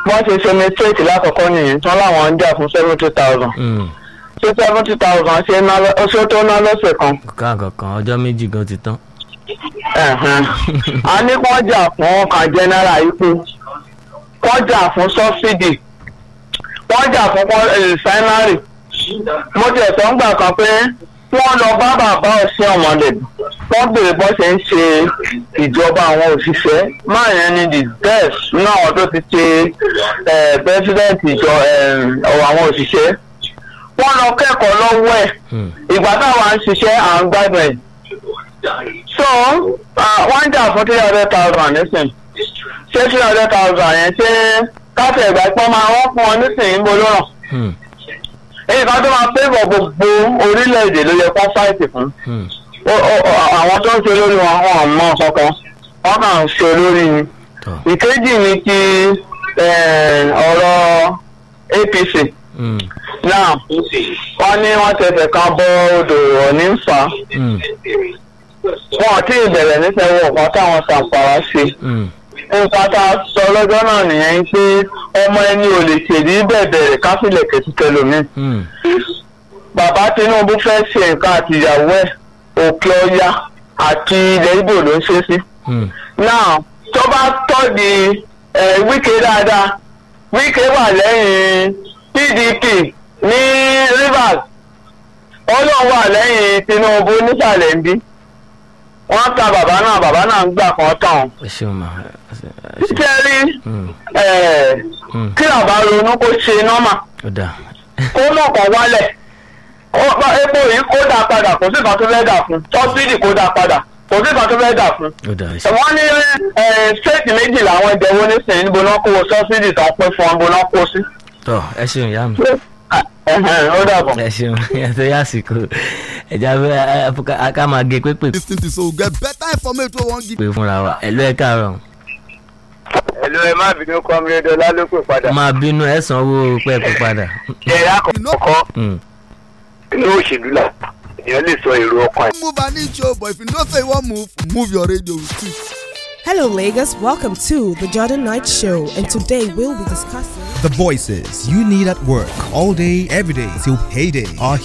wọ́n ṣe ṣe mistake lákọ̀ọ́kọ́ nìyẹn tán láwọn ń jà fún seventy thousand Mm. ṣé seventy thousand ṣe ná lọ- ṣé ó tó ná lọ́sẹ̀ kan. ká kankan ọjọ́ méjì gan ti tán. Ẹ̀hẹ̀n. a ní kán jà fún ọkàn general ipò kán jà fún subsidy wọ́n jà fún refinery mo ti ẹ̀sọ́ ń gbà kan pé wọ́n lọ bá bàbá ọ̀sẹ̀ ọ̀mọ̀lẹ̀ wọ́n béèrè bọ́ ṣe ń ṣe ìjọba àwọn òṣìṣẹ́ máa yẹn ni the best náà àwọn tó ti ṣe eh, president ìjọ eh, ọ̀rọ̀ àwọn òṣìṣẹ́ wọ́n lọ kẹ́kọ̀ọ́ lọ́wọ́ ẹ̀ Mm. ìgbà táwa ń ṣiṣẹ́ à ń gbádùn ẹ̀ so uh, wọ́n ń jà fún three hundred thousand nísìn ṣé three hundred thousand yẹn ṣé káfíń ìgbà pọ́n máa wọ́n fún ọ nísìn ń bolo náà Mm. èyí kan tó máa fẹ́bọ̀ gbogbo orílẹ̀-èdè ló yẹ kó fáìtì fún Mm. Ó- ó- ó- àwọn tó ń ṣe lórí wọn wọn ò mọ kankan wọn kàn ń ṣe lórí ni tọ́. ìkejì ni ti eh, ọ̀rọ̀ apc Mm. náà wọ́n ní wọ́n tẹ̀sẹ̀ kan bọ́ odò ọ̀ní ń fà á Mm. wọn ò tí ì bẹ̀rẹ̀ nífẹ̀ẹ́ wọ̀ kan táwọn sàǹpàrà ṣe Mm. nǹkan tá a sọ lọ́jọ́ náà nìyẹn pé ọmọ ẹni ò lè ṣèlú bẹ̀bẹ̀rẹ̀ káfílẹ̀ kẹ̀tùkẹ́ lómi. Mm. bàbá tinubu fẹ́ ṣe nǹkan àtìyàwó ẹ̀ òkè ọya àti ilẹ̀ ibo ló ń ṣe sí. Mm. náà tó bá tọ́ di eh, wíkẹ́ dáadáa wíkẹ́ wà lẹ́yìn pdp ní rivers ọlọ́run wà lẹ́yìn tinubu nísàlẹ̀ ń bí wọ́n ta bàbá náà bàbá náà ń gbà kan tán ẹ ṣeun ma. ẹ ṣe- kẹ́rí Mm. eh, Mm. kí bàbá ronú kó ṣe nọ́mà ó dà. kó mọ̀ kàn wálẹ̀ Ó- bá- epo yìí kó dà padà kò sí nǹkan tó fẹ́ dà fún sọ́sídì kó dà padà kò sí nǹkan tó fẹ́ dà fún. ó dà. ẹ ṣe- wọ́n ní stéètì méjì làwọn ìjẹ̀wọ́ nísìnyí níbo náà kó sọ́sídì tó ń pín fún wọn níbo náà kó sí. tọ́ ẹ ṣeun ìyá mi. Ẹ̀hẹ̀n, ó dàbọ̀. ẹ ṣeun yàtọ̀ yàsìkò ẹja fẹ́ ká máa gé pépè lis ten to so get better information wey wan give. pé fúnra wa ẹ̀lú ẹ̀ káàárọ̀ ẹ̀lú ẹ má bínú kọ́mílẹ́dọ̀ lálùpẹ̀ padà. máa bínú ẹ̀ sanwó pẹ́ẹ́pẹ́ padà. ẹ̀rá kọ̀ọ̀kọ́ Mm. inú òṣèlú là èèyàn lè sọ èrò ọkàn ẹ̀. move an inch o but if you know say you wan move move your radio with it. Hello, Lagos. Welcome to the Jordan Knight Show, and today we'll be discussing. The voices you need at work all day, every day till payday are